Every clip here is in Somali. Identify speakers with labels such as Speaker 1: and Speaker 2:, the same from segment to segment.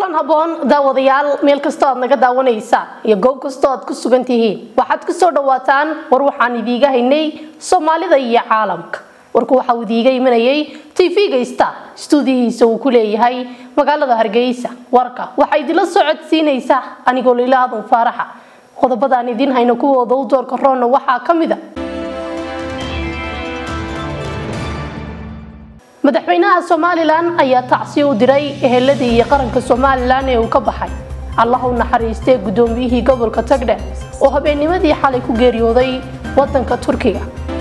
Speaker 1: kulan haboon daawadayaal meel kastoo aad naga daawanaysaan iyo goob kastoo aad ku sugan tihiin waxaad ku soo dhawaataan war waxaan idiiga haynay soomaalida iyo caalamka warku waxa uu idiiga imanayay tv-ga star stuudiyihiisa uu ku leeyahay magaalada hargeysa warka waxaa idinla soo codsiinaysaa anigoo lilaadan faaraxa qodobadaan idiin hayno kuwooda u doorka roonna waxaa ka mid a madaxweynaha somalilan ayaa tacsiyo u diray eheladii iyo qaranka somalilan ee uu ka baxay allah u naxariistee guddoomiyihii gobolka tagdhe oo habeennimadii xalay ku geeriyooday wadanka turkiga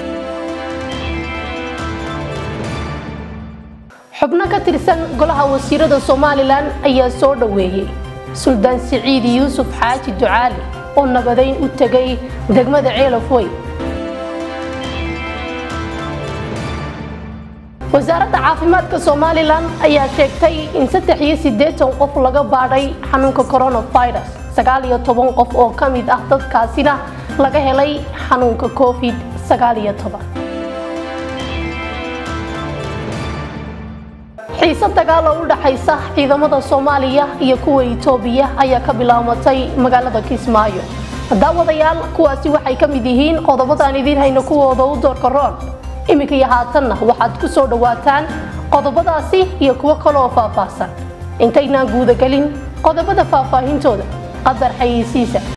Speaker 1: xubno ka tirsan golaha wasiirada somalilan ayaa soo dhoweeyey suldaan siciid yuusuf xaaji ducaali oo nabadayn u tegay degmada ceelafwey wasaaradda caafimaadka somalilan ayaa sheegtay in saddex iyo siddeetan qof laga baadhay xanuunka coronavirus sagaal iyo toban qof oo ka mid ah dadkaasina laga helay xanuunka covid sagaal iyo toban xiise dagaal oo u dhaxaysa ciidamada soomaaliya iyo kuwa itoobiya ayaa ka bilaamatay magaalada kismaayo daawadayaal kuwaasi waxay ka mid yihiin qodobadaan idiin hayno kuwooda u doorka roon iminka iyo haatanna waxaad ku soo dhawaataan qodobadaasi iyo kuwo kaleoo faahfaahsan intaynaan guudagelin qodobada faahfaahintooda qadar xayeysiisa